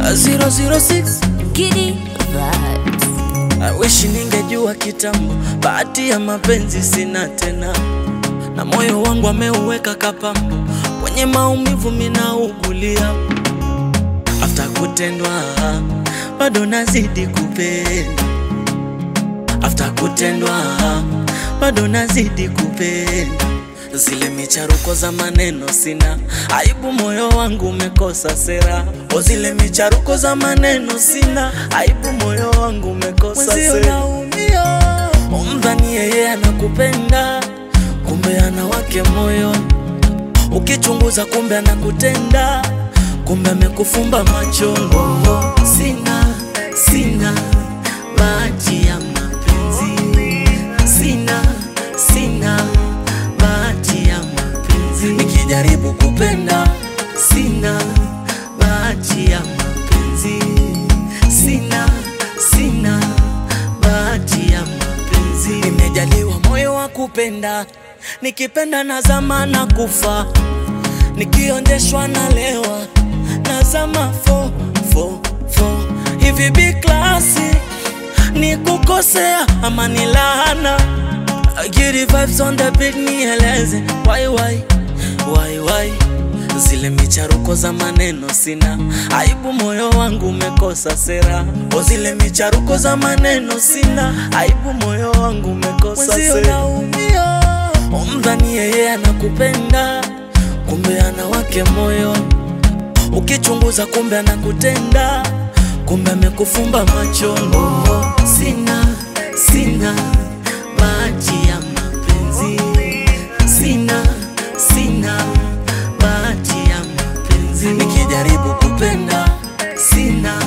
006 Giddy vibes. I wish ningejua kitambo, bahati ya mapenzi sina tena, na moyo wangu ameuweka kapambo, kwenye maumivu minaugulia. After kutendwa bado nazidi kupenda, after kutendwa bado nazidi kupenda. Zile micharuko za maneno sina aibu, moyo wangu umekosa sera. O, zile micharuko za maneno sina aibu, moyo wangu umekosa sera. Umdhani yeye anakupenda, kumbe ana wake moyoni. Ukichunguza kumbe anakutenda, kumbe amekufumba macho. Oh, sina sina bahati ya mapenzi, sina sina bahati ya mapenzi. Nikijaribu kupenda, sina bahati ya mapenzi, sina sina bahati ya mapenzi. Nimejaliwa moyo wa kupenda, nikipenda nazama na kufa, nikionjeshwa na lewa nazama fo fo fo. Hivi bi klasi ni kukosea ama ni laana? Giddy vibes on the beat, nieleze why why why why zile micharuko za maneno sina aibu, moyo wangu umekosa sera. O, zile micharuko za maneno sina aibu, moyo wangu umekosa sera. Umdhani yeye anakupenda, kumbe ana wake moyoni. Ukichunguza kumbe anakutenda, kumbe amekufumba macho. Oh, sina sina bahati ya mapenzi, sina sina bahati ya mapenzi. Nikijaribu kupenda, sina